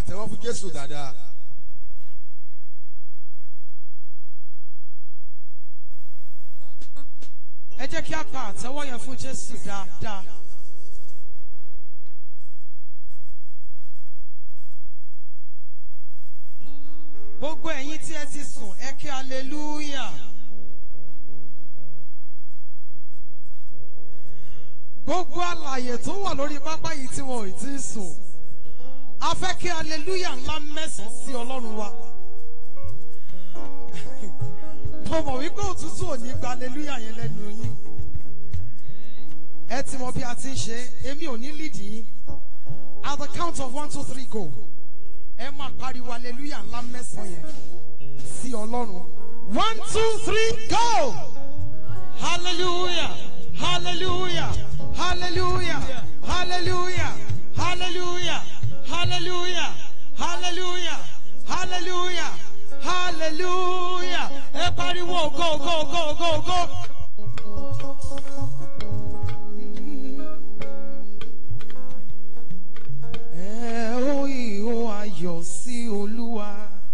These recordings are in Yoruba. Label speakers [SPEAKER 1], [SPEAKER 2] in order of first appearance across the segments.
[SPEAKER 1] pàtẹ́wọ́ fún jésù dáadáa.
[SPEAKER 2] ẹ jẹ́ kí a pa àtẹ́wọ́ yẹn fún jésù dáadáa. gbogbo ẹ̀yin tí ẹ ti sùn ẹ kí hallelujah. gbogbo àlàyé tó wà lórí pápá yìí tí wọn ò tí ì sùn a fẹ́ kí hallelujah ńlá mẹ́sàn-án sí ọlọ́run wa. mo mọ̀ wípé òtútù ò ní gba hallelujah yẹn lẹ́nu yín. ẹ ti mọ bí a ti ń ṣe èmi ò ní lídìí yín at the count of one two three go ẹ máa pariwo hallelujah ńlá mẹ́sàn-án yẹn sí ọlọ́run. one two three go hallelujah hallelujah hallelujah hallelujah hallelujah hallelujah hallelujah hallelujah hallelujah ẹ pariwo go go go go go. ẹ ó ìhó ayọ̀ sí olúwa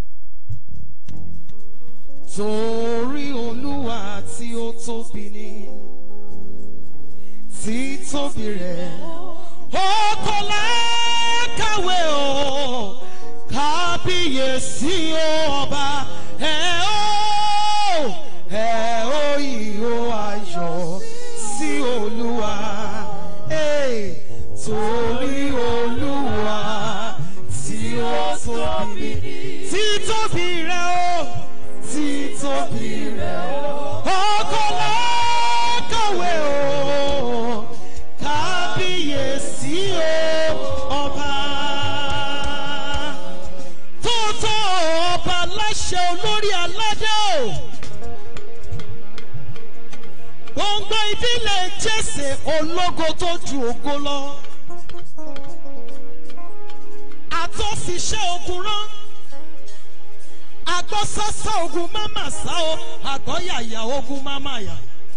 [SPEAKER 2] torí olúwa tí ó tóbi ni títóbi rẹ̀ ó kò lákàwé o kábíyèsí o ọba ẹ ó ẹ ó ìhó ayọ̀ sí olúwa Hey, torí olúwa tí ó tóbi títóbi rẹ̀ o títóbi rẹ̀ o ọkọ̀ lákàwé o kábíyèsí o ọba tó tó ọba láṣẹ olórí aládé o gbọ̀ngbọ̀n ìdílé jésè ológo tó ju ògo lọ àtọ́fiṣẹ́ ogun rán agbọ́sásá ogun máma sá o àgbọ́yàyà ogun máma yà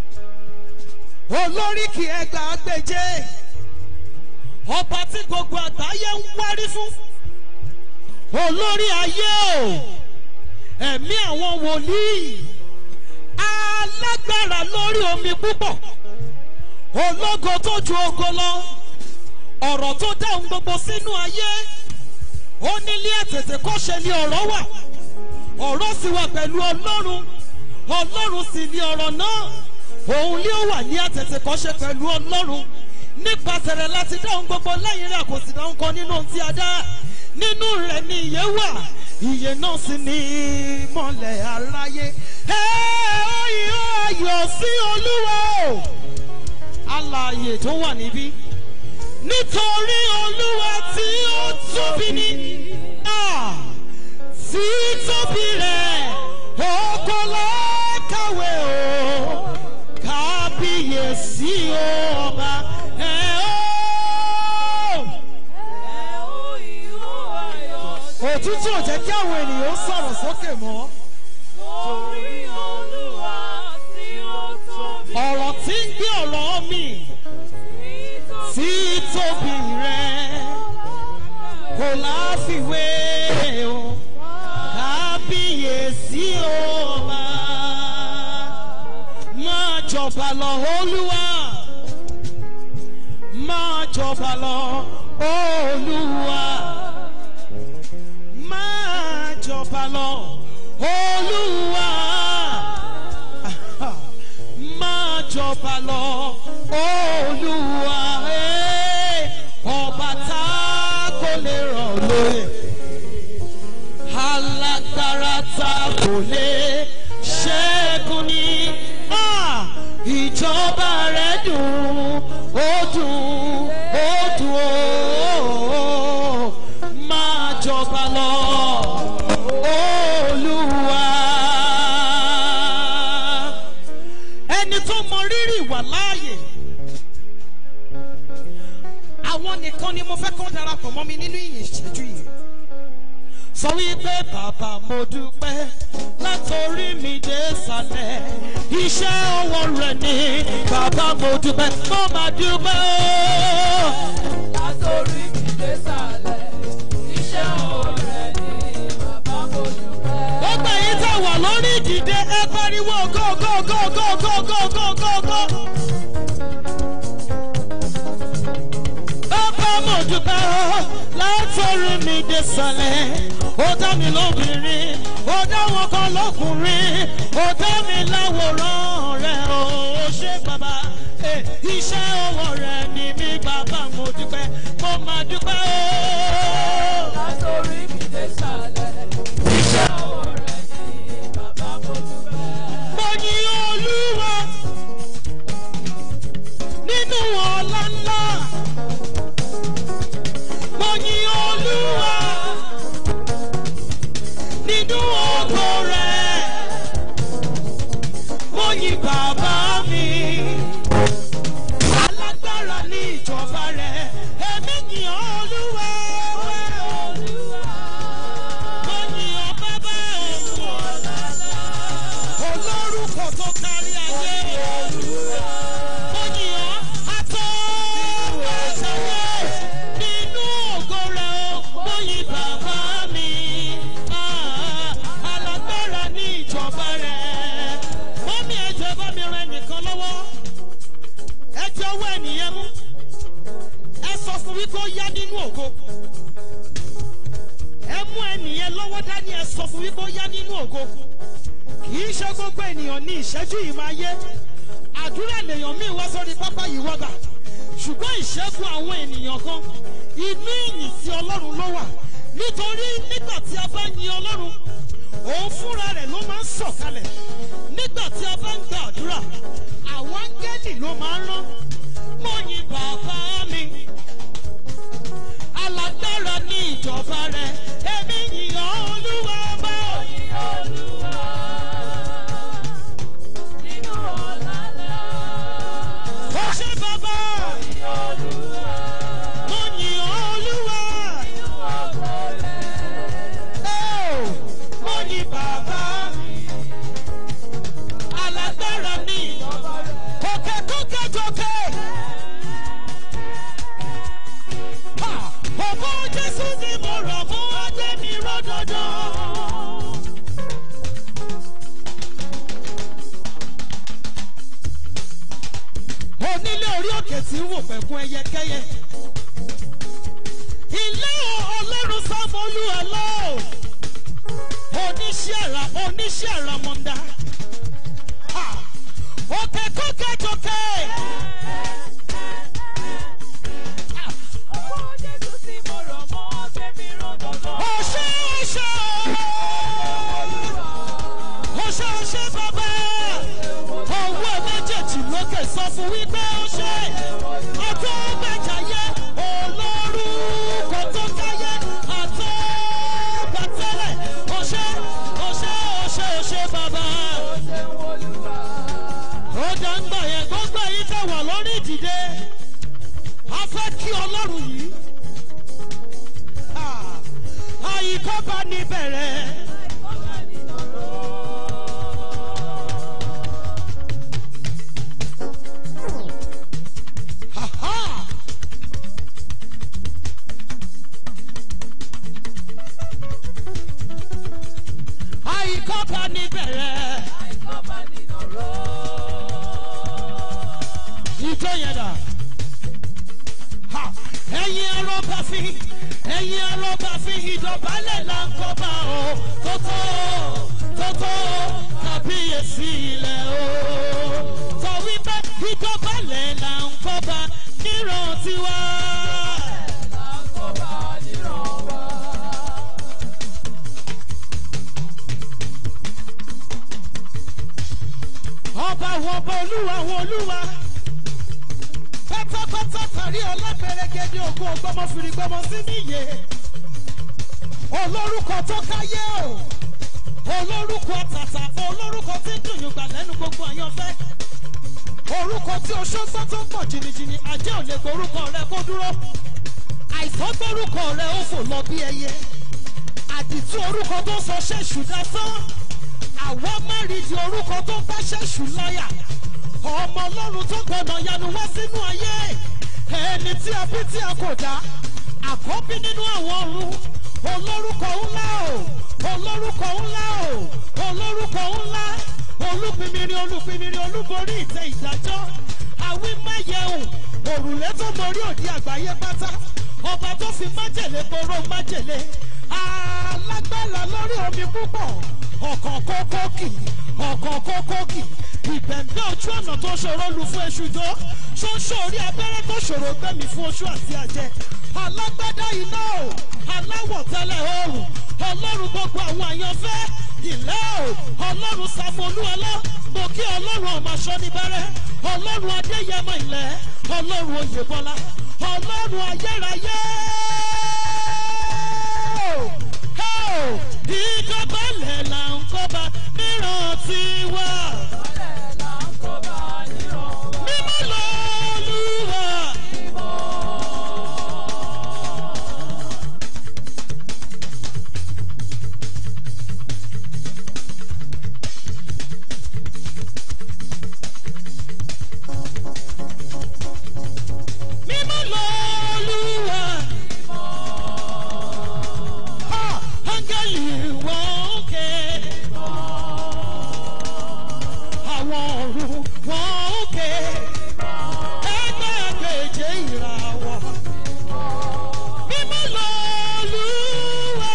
[SPEAKER 2] olóríkì ẹgbàá gbèjé ọba tí gbogbo àgbáyé ń wárí fún olórí ayé o ẹ̀mí àwọn wòlíì alágbára lórí omi púpọ̀ ológo tó ju ogo lọ ọ̀rọ̀ tó dáhùn gbogbo sínú ayé ó nílé ètètè kọ́ṣe ni ọ̀rọ̀ wà ọ̀rọ̀ sì wà pẹ̀lú ọlọ́run ọlọ́run sì ni ọ̀rọ̀ náà òun ni ó wà ní àtètè kọ́ṣe pẹ̀lú ọlọ́run nípasẹ̀ rẹ̀ láti dáhùn gbogbo lẹ́yìn rẹ̀ kò sì dáhùn kan nínú ohun tí a dá nínú rẹ̀ ni ìyè wà ìyè náà sì ní ìmọ̀lẹ̀ aráyé ẹ ó yọ ayọ̀ sí olúwa o alààyè tó wà níbí nítorí olúwa tí ó tóbi ní à tí tóbi rẹ̀ oko lọ́kàwé o kábíyèsí o ọba ẹ ó. òtútù ò jẹ́ kí àwọn ènìyàn sọ̀rọ̀ sókè mọ́. ọ̀rọ̀ tí ń gbé ọ̀rọ̀ mi tí tóbi rẹ̀ kò láfiwé o kábíyèsí o ọba máa jọba lọ olúwa máa jọba lọ olúwa máa jọba lọ olúwa máa jọba lọ olúwa eh, ọba tá kò lè rọ̀ lóye alágbára tá kò lè ṣẹ́gun ní Ah, ìjọba rẹ̀ dùn ó dùn ó dùn ó máa jọba lọ olúwa ẹni tó mọ rírì wà láàyè àwọn nìkan ni mo fẹ́ kán darapọ̀ mọ́ mi nínú ìyìn ìṣẹ́jú yìí sọ wípé bàbá mo dúpẹ́ látòrí mi dé sàlẹ̀ iṣẹ́ ọwọ́ rẹ̀ ni bàbá mo dúpẹ́ mo máa dúpẹ́ o.
[SPEAKER 3] Látòrí mi dé sàlẹ̀, iṣẹ́ ọwọ́
[SPEAKER 2] dìde ẹ pariwo go go go go go go go go go. bàbá mo dúpẹ́ o látọ̀rí mi dé sàlẹ̀ ó dá mi lóbìnrin ó dá wọn kan lọ́kùnrin ó dá mi láwòrán rẹ̀ o ó ṣe bàbá Eh, iṣẹ́ ọwọ́ rẹ̀ ni mi bàbá mo dúpẹ́ mo máa dúpẹ́ o.
[SPEAKER 1] Látòrí mi dé sàlẹ̀, iṣẹ́ ọwọ́ rẹ̀ ni bàbá mo dúpẹ́.
[SPEAKER 2] mo yin olúwa nínú ọ̀la ńlá mo yin olúwa nínú ògo rẹ̀ mo yin bàbá mi alágbára ní ìjọba rẹ̀ èmi yin olúwa mo yin ọ bàbá òun olórúkọ tó kárí ayé mo yìn ọ́ atọ́ àtẹ̀wé nínú ògo rẹ̀ o mo yìn bàbá mi Ah, alágbára ní ìjọba rẹ̀ mọ́mí ẹ̀jẹ̀ bá mi rẹ nìkan lọ́wọ́ ẹ̀jẹ̀ ọwọ́ ẹnìyẹn mú ẹ sọ fún wípé ó yá nínú ògo ẹ mú ẹnìyẹn lọ́wọ́ dání ẹ sọ fún wípé ó yá nínú ògo kì í ṣe gbogbo ènìyàn ní ìṣẹ́jú yìí máa yé àdúrà lèèyàn míì wá sórí pápá yìí wọ́gbà ṣùgbọ́n ìṣẹ́gun àwọn ènìyàn kan inú ìyìn sí ọlọ́run ló wà nítorí nígbà tí a bá yin ọlọ́run òun fúnra rẹ̀ ló máa ń sọ̀kalẹ̀ nígbà tí a bá ń gba àdúrà àwọn áńgẹ́lì ló máa ń rán mo yin bàbá mi alágbára ní ìjọba rẹ̀ èmi yìn ọ́ olúwa bá òyìn.
[SPEAKER 1] Olúwa, nínú ọ̀la ńlá,
[SPEAKER 2] ó ṣe bàbá
[SPEAKER 1] Olúwa,
[SPEAKER 2] mo yìn ọ́ olúwa.
[SPEAKER 1] nínú ògo rẹ̀.
[SPEAKER 2] Oh, mo yin bàbá mi. Alágbára ni òkè tó kẹjọkẹ. Ha! Ògo Jésù ni mo rọ̀ mú adé mi rọ́dọ̀dọ̀. Onílé orí òkè tí ń wò pẹ̀kún ẹyẹkẹ́yẹ. Ilé ọlọ́run sámọ́lú ẹ̀ lọ́wọ́ oníṣẹ́ àrà oníṣẹ́ àrà mọ̀ndà. Òkè kókè jòkè.
[SPEAKER 1] Ọwọ́ Jésù tí mo rọ̀ mọ́ ọgbẹ́ mi rọ́dọ̀dọ̀.
[SPEAKER 2] Ọ̀ṣẹ́ ọ̀ṣẹ́
[SPEAKER 1] Olúwa,
[SPEAKER 2] ọ̀ṣẹ́ ọ̀ṣẹ́ bàbá. Ọwọ́ méjèèjì lókè sọ fún wípé ọ̀ṣẹ́. Ọjọ́ gbẹ̀jáyé olórúkọ tó káyé àtọ́ gbàtẹ́lẹ̀. Ọ̀ṣẹ́ ọ̀ṣẹ́ ọ̀ṣẹ́ ọ̀ṣẹ́ bàbá.
[SPEAKER 1] ṣe Olúwa,
[SPEAKER 2] ó dá ń gbà yẹn gbọ́ngbà yìí tẹ̀ wà lórí ìdìde a fẹ́ kí ọlọ́run yìí Ah, àyíkọ́ bá ní bẹ̀rẹ̀
[SPEAKER 1] ọba nínú
[SPEAKER 2] Ha, ha. àyíkọ́ bá ní bẹ̀rẹ̀
[SPEAKER 1] ọba nínú rọ̀.
[SPEAKER 2] ìjọ yẹn dà Ha, ẹ̀yin arọ́bà fi ẹ̀yin arọ́bà fi ìdọ̀bálẹ̀ là ń kọ́ba o tótó tótó kàbíyèsí ilẹ̀ o sọ wípé ìdọ̀bálẹ̀ là ń kọ́ba níran tiwa.
[SPEAKER 1] Ọba nínú wa.
[SPEAKER 2] ọba àwọn ọba olúwa àwọn olúwa pátápátá kárí ọlọ́pẹ̀rẹ̀gẹ̀dẹ̀ ògùn ọgbọ́mọ fìrìgbọ́mọ sí níyè olórúkọ tó káyé o olórúkọ tàtà olórúkọ tí ń dùnyùn gbà lẹ́nu gbogbo àyànfẹ́ orúkọ tí oṣooṣọ́ tó ń pọ̀ jìnnìjìnnì ajé ò lè gborúkọ rẹ kó dúró àìsàn gbórúkọ rẹ ó fò lọ bí ẹyẹ àdìtú orúkọ tó sọ ṣẹ́ṣù dasán àwọn mẹ́rìndínlẹ̀ orúkọ tó ń bá ṣẹ́ṣù láyà ọmọ ọlọ́run tó gbọ̀nà yanu wá sínú ayé ẹni tí a bí tí a kò dá àkọ́bí nínú àwọn ọ̀run olórúkọ ńlá o olórúkọ ńlá o olórúkọ ńlá olúpinmirin olúpinmirin olúborí ìtẹ ìdájọ́ àwímáyẹ̀hùn òrùlé tó borí òdi àgbáyé pátá ọba tó fi májèlé poró májèlé alágbára lórí omi púpọ̀ ọ̀kàn kókókì ọ̀kàn kókókì ìbẹ̀ǹbẹ̀ ojú ọ̀nà tó ṣòro lu fún èṣù jọ ṣóńṣó orí abẹ́rẹ́ tó ṣòro gbẹ̀mí fún oṣù àti àjẹ alágbádá iná o aláwọ̀ tẹ́lẹ̀ oòrùn ọlọ́run gbogbo àwọn àyànfẹ́ ìlẹ́ o ọlọ́run sàmúlúọlá mo kí ọlọ́run ọmọ aṣọ níbẹ̀rẹ̀ ọlọ́run adéyẹmọ ilẹ̀ ọlọ́run oyèbọlá ọlọ́run ayérayé ìjọba lẹ̀ là ń kọ́ba mìíràn ti wà mímọ́ lọ́lúwa. mímọ́ lọ́lúwa. Ha! Áńgẹ́lì wọ́n ké. Àwọn ọ̀run wọ́n ké. Ẹgbẹ́ àgbèjè ìràwọ̀. Mímọ́ lọ́lúwa.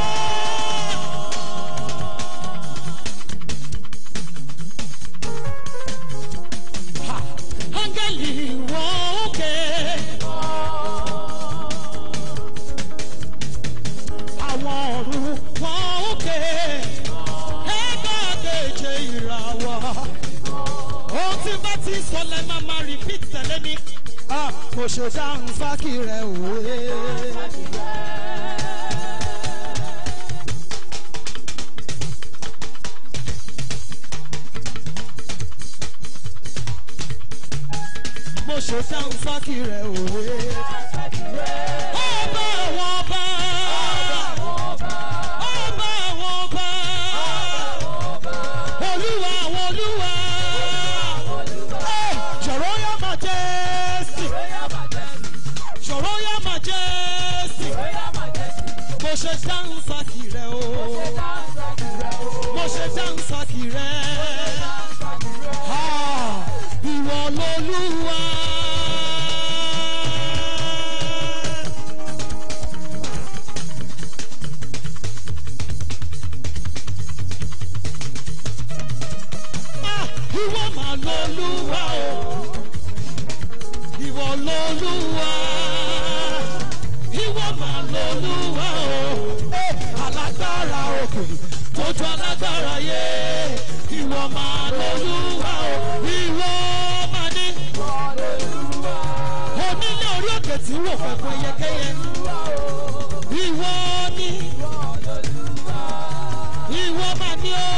[SPEAKER 2] Ha! Áńgẹ́lì wọ́n ké. àwọn ọ̀run wọn ó ké ẹgbẹ́ àgbèjè ìràwọ̀. ohun tí bá ti sọ lẹ máa máa repeat tẹ̀lé mi. mo ṣe dáhùn fákì rẹ̀ òwe. mo ṣe dáhùn fákì rẹ̀ òwe. ọba àwọn ọba. Ọba àwọn ọba. Olúwa àwọn olúwa. Hey, Your Royal Majesty. Your Royal Majesty. Mo ṣe dáhùn sákì rẹ̀ o. Mo ṣe dáhùn sákì rẹ̀. Ah, Ìwọ lolúwa. Ah, ìwọ mà lolúwa o ìwọ lolúwa ìwọ mà lolúwa o Eh, alágbára òkè tójú alágbára yé ìwọ mà lolúwa o ìwọ mà ní onílé orí òkè tí wò pẹ̀pẹ̀ yẹkẹyẹ ìwọ ni ìwọ mà ní o.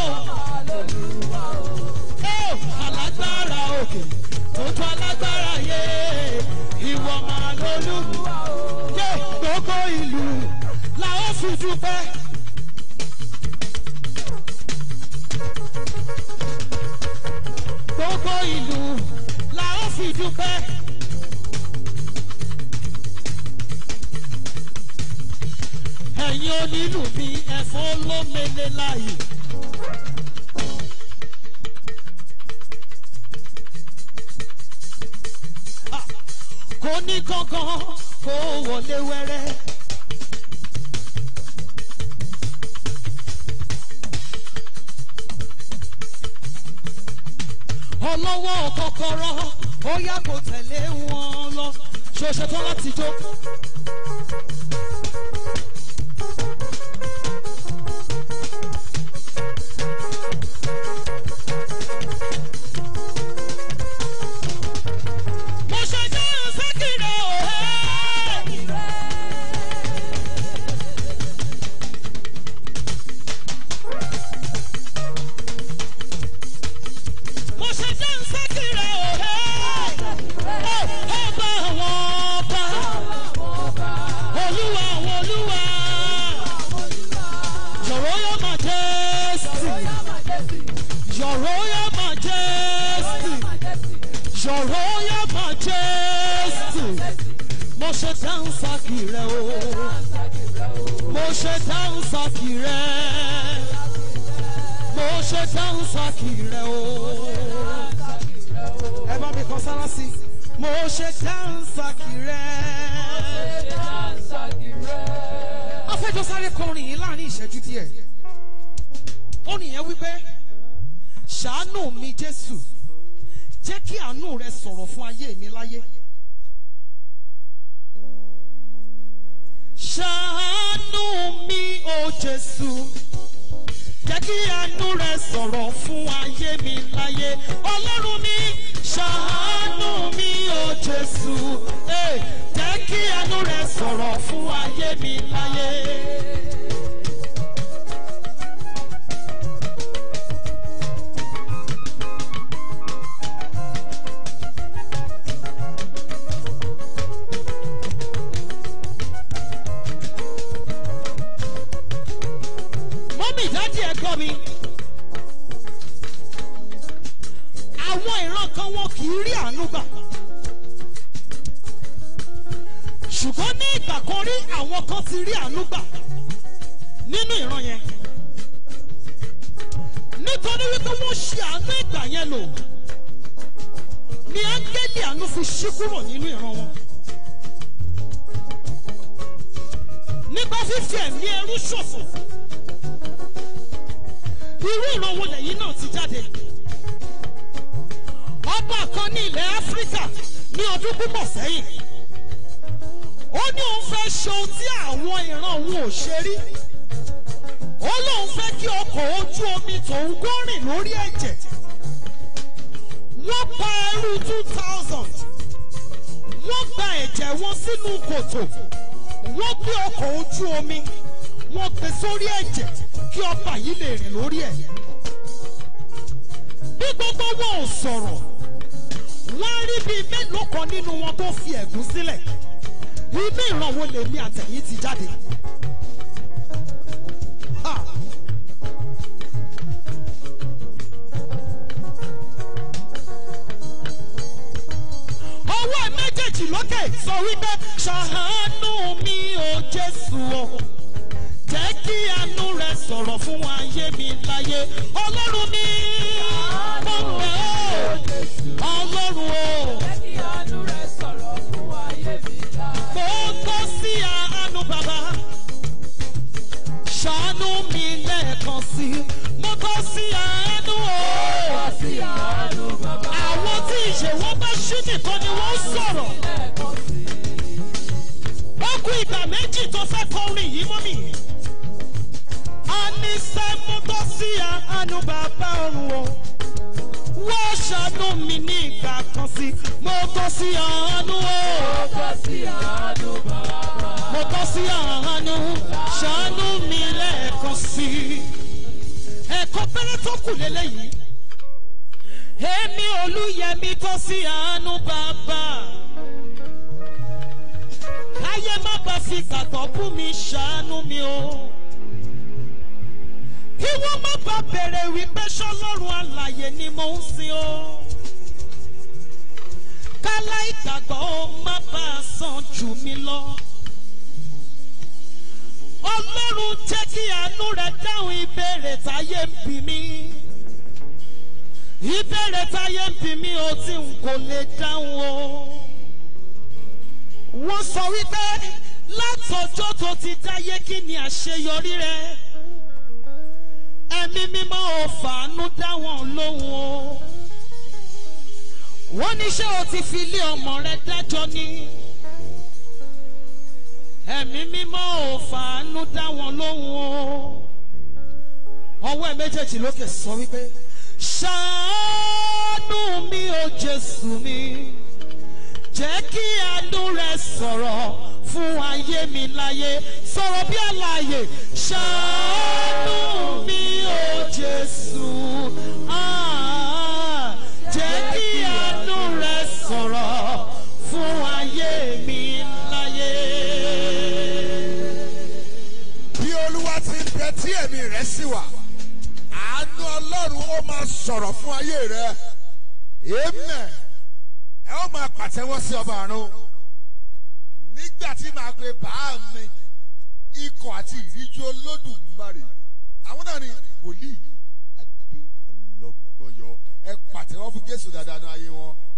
[SPEAKER 2] Ó, alágbára òkè tójú alágbára yé ìwọ máa lólú yé gbogbo ìlú la ó fi dúpẹ́. gbogbo ìlú la ó fi dúpẹ́. ẹ̀yin onílù mi ẹ̀fọ́ ló mele láàyè. kò ní kankan kó wọlé wẹ́rẹ́. ọlọ́wọ́ kọ́kọ́rọ́ ó yá kó tẹ̀lé wọn lọ ṣoṣo tó láti jó. mo ṣe jẹ́ sákìrì ọ̀hẹ́. mo ṣe jẹ́ sákìrì ọ̀hẹ́. ọba àwọn ọba olúwa àwọn olúwa your royal majesty your royal majesty your royal majesty mo ṣe dáhùn sákì rẹ o mo ṣe ṣe dáhùn sọ́kì rẹ̀ mo ṣe dáhùn sọ́kì rẹ̀ o. ẹ bá mi kọ sára sí i. mo ṣe dáhùn sọ́kì rẹ̀. afẹ́jọ́ sáré kọrin yìí láàrin ìṣẹ́jú díẹ̀. orin yẹn wípé ṣàánú mi jésù jẹ́ kí àánú rẹ sọ̀rọ̀ fún ayé mi láyé. ṣàánú mi o jésù jẹ́ kí àánú rẹ sọ̀rọ̀ fún ayé mi láyé. ọlọ́run mi ṣàánú mi o jésù eh, jẹ́ kí àánú rẹ sọ̀rọ̀ fún ayé mi láyé. mọ́mí ìdádì ẹ̀ gbọ́ mi. àwọn ìran kan wọn kì í rí àánú gbà. ṣùgbọ́n ní ìgbà kan rí àwọn kan ti rí àánú gbà nínú ìran yẹn. nítorí wípé wọ́n ṣe àánú ìgbà yẹn lò ní áńgẹ́lì àánú fi ṣí kúrò nínú ìran wọn. nípa fífi ẹ̀mí ẹrú ṣòfò irú ìran wo lẹ́yìn náà ti jáde. ọba kan ní ilẹ̀ áfíríkà ní ọdún púpọ̀ sẹ́yìn. ó ní òun fẹ́ ṣe ohun tí àwọn ìran òun ò ṣe rí. ó lóun fẹ́ kí ọkọ̀ ojú omi tòun górìn lórí ẹ̀jẹ̀. wọ́n pa ẹrú two thousand. wọ́n gba ẹ̀jẹ̀ wọn sínú kòtò. wọ́n gbé ọkọ̀ ojú omi. wọ́n gbé sórí ẹ̀jẹ̀ kí ọba yìí lè rìn lórí ẹ̀. bí gbogbo wọn ò sọ̀rọ̀ wọ́n rí bíi mélòó kan nínú wọn tó fi ẹ̀gún sílẹ̀ inú ìrànwọ́ lèmi àtẹ̀yìn ti jáde. Ah. ọwọ́ ẹ̀ méjèèjì lókè sọ wípé ṣàánú mi ò jésù o jẹ́ kí àánú rẹ sọ̀rọ̀ fún ayé mi láyé ọlọ́run mi mo bẹ̀ ọ́ ọlọ́run o mo tọ́ sí àánú bàbá ṣàánú mi lẹ́ẹ̀kan sí mo tọ́ sí àánú o àwọn tí ìṣèwọ́ bá ṣí nìkan ni wọ́n sọ̀rọ̀ ó kú ìgbà méjì tó fẹ́ kọrin yìí mọ́ mi àníṣe mo tọ́ sí àánú bàbá ọ̀run o. wọ́n ṣàánú mi ní ìgbà kan sí mo tọ́ sí àánú o. mo tọ́ sí àánú ṣàánú mi lẹ́ẹ̀kan sí. ẹ̀kọ́ péré tó kù lélẹ́yìí. èmi olúyẹmí tọ́ sí àánú bàbá. káyé má bàa fi gbàgbọ́ bú mi ṣàánú mi o kí wọ́n má bàa bèrè wípé ṣọlọ́run àlàyé ni mò ń sin o. kálá ìgbàgbọ́ ó má bàa sàn jù mí lọ. ọlọ́run jẹ́ kí àánú rẹ̀ dáhùn ìbéèrè táyé ń bí mi. ìbéèrè táyé ń bí mi ó tí n kò lè dáhùn o. wọ́n sọ wípé látọjọ́ tó ti dáyé kí ni àṣeyọrí rẹ̀ ẹ̀mí mímọ́ ò fàánú dá wọn lóhùn o. wọ́n ní ṣé o ti fi ilé ọmọ rẹ dájọ́ ni. ẹ̀mí mímọ́ ò fàánú dá wọn lóhùn o. ọwọ́ ẹ̀ méjèèjì lókè sọ wípé ṣàánú mi ò jésù mi jẹ́ kí àánú rẹ sọ̀rọ̀ fún ayé mi láyé sọ̀rọ̀ bí àlàyé ṣàánú mi ò jésù Ah, jẹ́ kí àánú rẹ sọ̀rọ̀ fún ayé mi láyé.
[SPEAKER 3] bí olúwa ti ń bẹ tí ẹ̀mí rẹ̀ sì wà àánú ọlọ́run ó máa sọ̀rọ̀ fún ayé rẹ̀ amen ẹ ó máa pàtẹ́wọ́ sí ọba àrùn nígbà tí màá pe bàá mi ikọ̀ àti ìríjú olódùmarè àwọn náà ni wòlíì adé ọlọ́gbọ́yọ ẹ pàtẹ́wọ́ fún jésù dáadáa ní ayé wọn